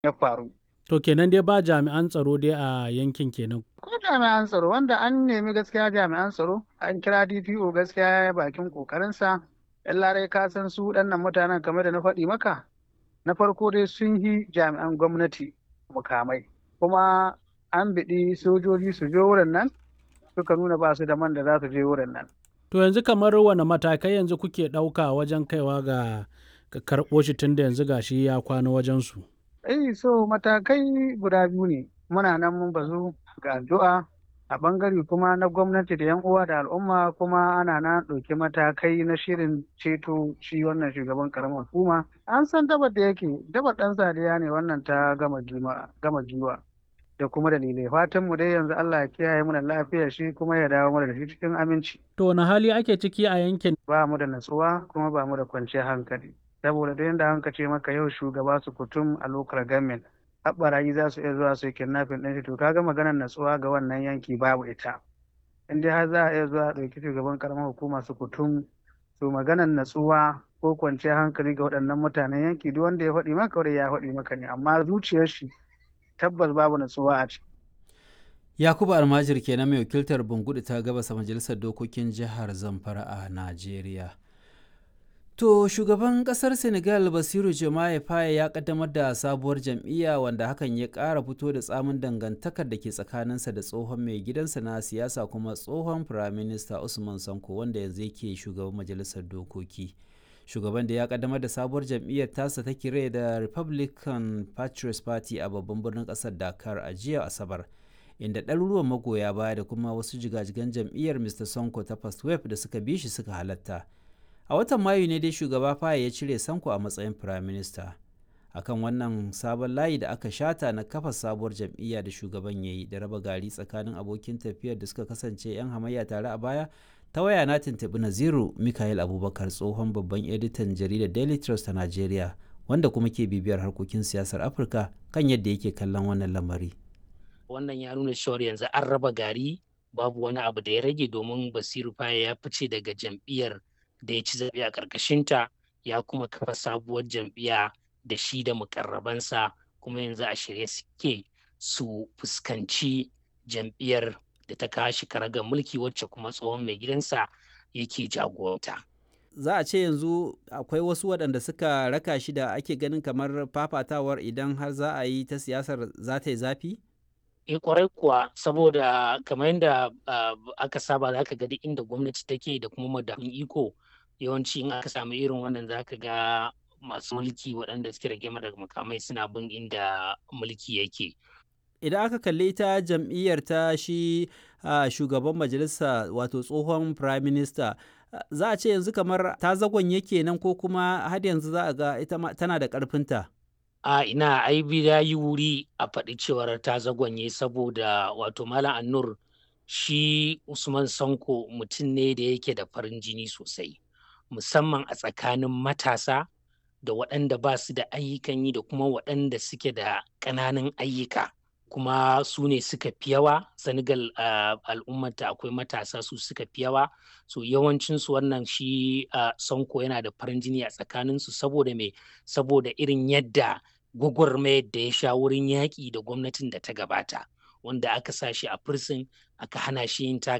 ya faru. To kenan dai ba jami'an tsaro dai a yankin kenan. Ko jami'an tsaro wanda an nemi gaskiya jami'an tsaro an kira DPO gaskiya ya bakin kokarinsa. Yan larai ka san su waɗannan mutanen kamar da na faɗi maka. Na farko dai sun yi jami'an gwamnati mukamai kuma an biɗi sojoji su je wurin nan suka nuna ba su da man da za su je wurin nan. To yanzu kamar wane matakai yanzu kuke ɗauka wajen kaiwa ga karɓo shi tun da yanzu gashi ya kwana wajensu. Eh so matakai guda biyu ne muna nan mun bazu ga addu'a a bangare kuma na gwamnati da 'yan uwa da al'umma kuma ana na ɗauki matakai na shirin ceto shi wannan shugaban karamar hukuma an san dabar da yake dabar ɗan sadiya ne wannan ta gama giwa da kuma dalilai fatan mu dai yanzu Allah ya kiyaye mu da lafiyar shi kuma ya dawo mana da shi cikin aminci To wani hali ake ciki a yankin? ba mu da natsuwa kuma ba mu da kwanciyar hankali saboda da yadda hanka ce maka yau shugaba su kutum a lokar gamin haɓarayi za su iya zuwa su yi kidnapping ɗin shi to kaga maganar natsuwa ga wannan yanki babu ita in dai har za a iya zuwa a ɗauki shugaban karamar hukuma su kutum to maganar natsuwa ko kwanciyar hankali ga waɗannan mutanen yanki duk wanda ya faɗi maka wanda ya faɗi maka ne amma zuciyar shi tabbas babu natsuwa a ciki. Yakubu Almajir kenan mai wakiltar Bungudu ta gabasa majalisar dokokin jihar Zamfara a Najeriya. To shugaban kasar Senegal Basiru Jomaye Faye ya kaddamar da sabuwar jam'iyya wanda hakan ya ƙara fito da tsamin dangantakar da ke tsakaninsa da tsohon mai gidansa na siyasa kuma tsohon firaminista Usman Sanko wanda yanzu yake shugaban majalisar dokoki. Shugaban da ya kaddamar da sabuwar jam'iyyar tasa ta kire da Republican Patriots Party a babban birnin ƙasar Dakar a jiya Asabar. inda ɗaruruwan magoya baya da kuma wasu jigajigan jam'iyyar Mr. Sonko ta First Wave da suka bi shi suka halatta. a watan mayu ne dai shugaba faye ya cire sanko a matsayin prime minister akan wannan sabon layi da aka shata na kafa sabuwar jam'iyya da shugaban ya yi da raba gari tsakanin abokin tafiyar da suka kasance 'yan hamayya tare a baya ta waya na tuntuɓi naziru mikael abubakar tsohon babban editan jaridar daily trust ta nigeria wanda kuma ke bibiyar harkokin siyasar afirka kan yadda yake kallon wannan lamari wannan ya nuna cewar yanzu an raba gari babu wani abu da ya rage domin basiru faye ya fice daga jam'iyyar da ya ci zaɓe a ƙarƙashinta ya kuma kafa sabuwar jam'iyya da shi da mukarrabansa kuma yanzu a shirye suke su fuskanci jam'iyyar da ta kashi karagar mulki wacce kuma tsohon mai gidansa yake jagoranta. za a ce yanzu akwai wasu waɗanda suka raka shi da ake ganin kamar fafatawar idan har za a yi ta siyasar za ta yi zafi? e kwarai kuwa saboda kamar yadda aka saba za ka ga duk inda gwamnati take da kuma madafin iko yawanci in aka samu irin wannan za ka ga masu mulki waɗanda suke rage daga makamai suna bin inda mulki yake. Idan aka kalli ita jam'iyyar ta shi shugaban majalisa wato tsohon prime minister za a ce yanzu kamar ta zagon yake nan ko kuma har yanzu za a ga ita tana da ƙarfinta. a ina ai ya yi wuri a faɗi cewar ta zagonye saboda wato malam annur shi usman sanko mutum ne da yake da farin jini sosai musamman a tsakanin matasa da waɗanda ba su da ayyukan yi da kuma waɗanda suke da ƙananan ayyuka kuma su ne suka fi yawa senegal uh, al'ummata akwai matasa su suka fi yawa so yawancinsu wannan shi uh, sanko yana da farin jini a tsakaninsu saboda me saboda irin yadda gwagwarmayar da ya sha wurin yaƙi da gwamnatin da ta gabata wanda aka sa shi a firsin aka hana shi yin